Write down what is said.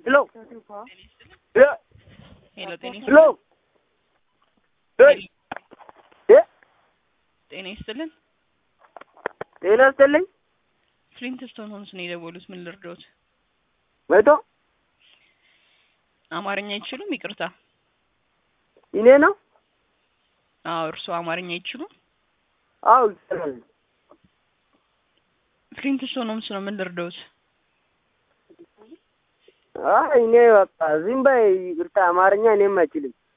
ሄሎ ሄሎ ሄሎ ጤና ሄሎ ሄይ እ ጤና ይስጥልን። ጤና ይስጥልኝ። ፍሊንትስቶን ሆምስ ነው የደወሉት። ምን ልርዳዎት? መቶ አማርኛ አይችሉም? ይቅርታ። እኔ ነው? አዎ እርስዎ አማርኛ አይችሉም? አዎ ይችላል። ፍሊንትስቶን ሆምስ ነው። ምን ልርዳዎት? አይ እኔ በቃ ዝም በይ ይቅርታ፣ አማርኛ እኔም አይችልም።